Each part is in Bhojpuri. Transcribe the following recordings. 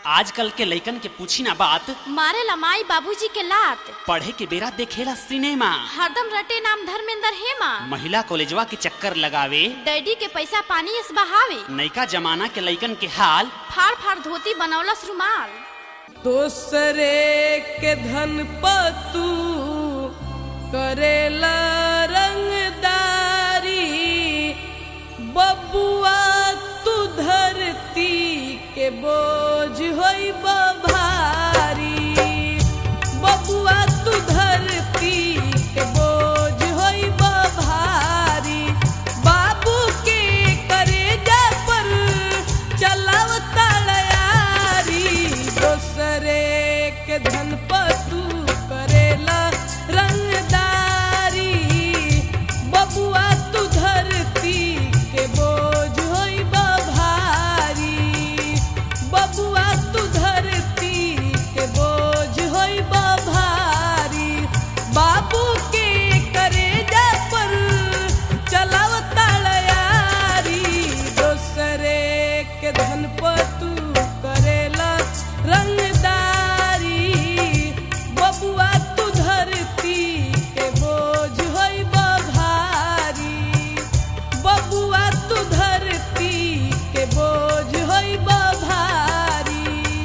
आजकल के लइकन के पूछी ना बात मारे लमाई बाबूजी के लात पढ़े के बेरा देखेला सिनेमा हरदम रटे नाम धर्मेंद्र हेमा महिला कॉलेजवा के चक्कर लगावे डैडी के पैसा पानी इस बहावे नैका जमाना के लइकन के हाल फाड़ फाड़ धोती बनौलस रुमाल दोसरे के धन पतू करेला रंगदारी बबुआ तू धरती के बोझ होई भारी बबुआ तू धरती के बोझ होई भारी बाबू के करेजा पर चलाव तड़यारी दोसरे के धन पतू करेला रंगदारी बबुआ तू धरती के बोझ होई भारी बबुआ तू धरती के बोझ होई भारी बाबू के करेजा पर चलाव तड़यारी दोसरे के धन पतू करेला रंगदारी बबुआ तू धरती के बोझ होई भारी बबुआ तू धरती के बोझ होई भारी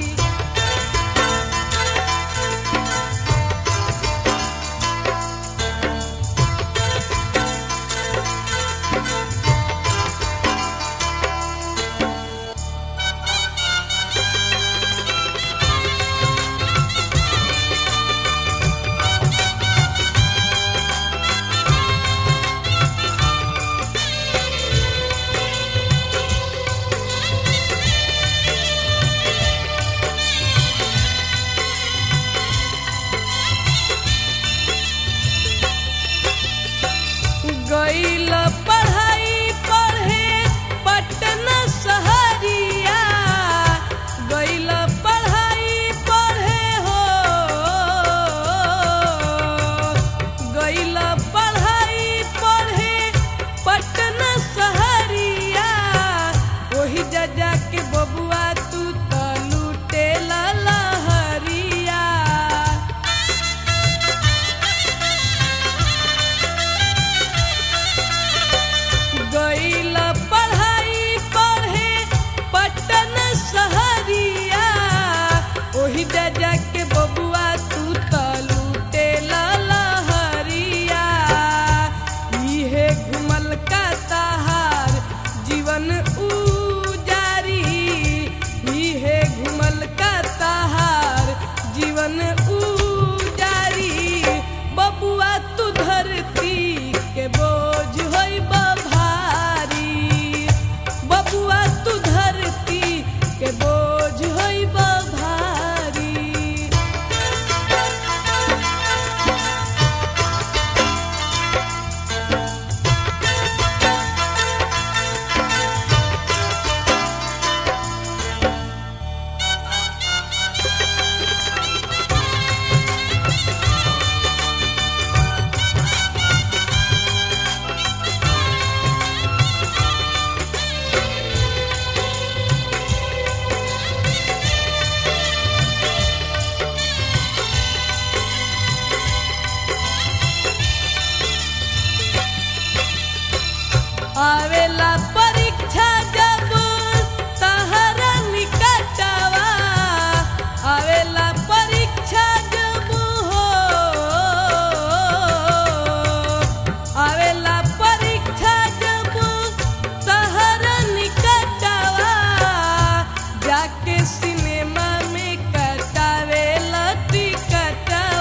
गईल पढ़ाई पढ़े पटना सहरिया गईल पढ़ाई पढ़े हो गईल पढ़ाई पढ़े पटना सहरिया वही जजा के बबुआ तू त लूटे लहरिया गईल पढ़ाई पढ़े पटन सहरिया ओही जजा के बबुआ तू त लूटे लहरिया इहे घुमल का ताहार जीवन उजारी इहे घुमल का ताहार जीवन उजारी बबुआ तू धरती के बोझ होई भारी बबुआ तू धरती के बोझ होई भारी आवेला परीक्षा जब तहरा निकटवा आवेला परीक्षा जब हो आवेला परीक्षा जब तहरा निकटवा जाके सिनेमा में कटावेला टिकटवा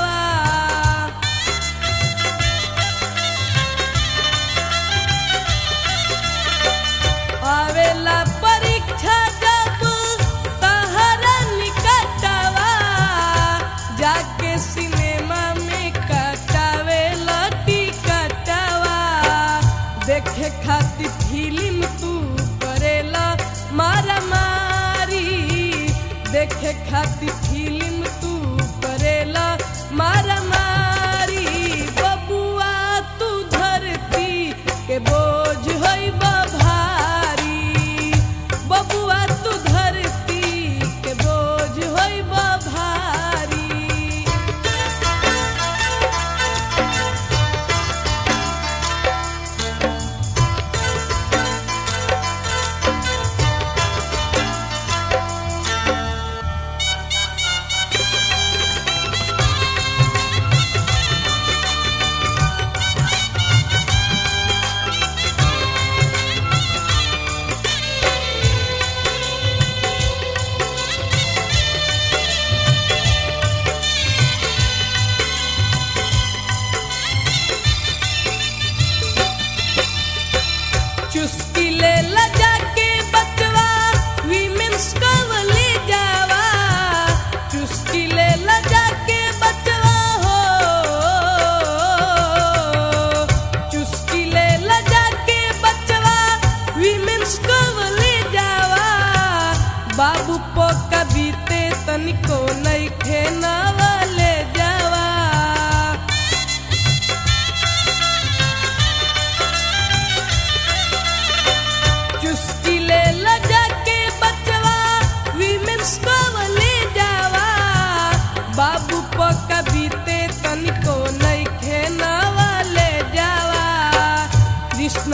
आवेला परीक्षा जब तहरा निकटवा जाके सिनेमा में कटावेला टिकटवा देखे खातिर फिल्म तू करेला मारा मारी देखे खातिर फिल्म तू करेला मारा मारी बबुआ तू धरती के बोझ होई भारी बबुआ तू धरती के बोझ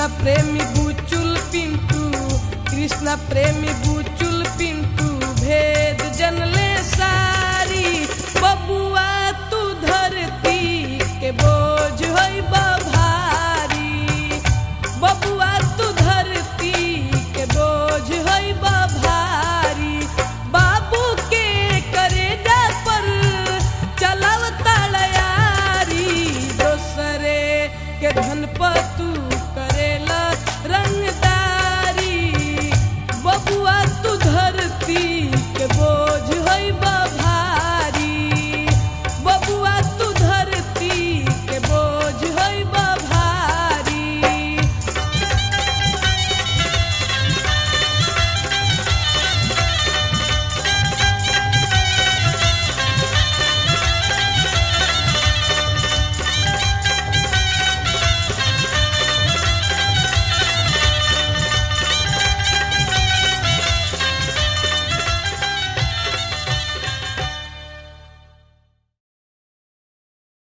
कृष्ण प्रेमी बुचुल पिंटू कृष्ण प्रेमी बुचुल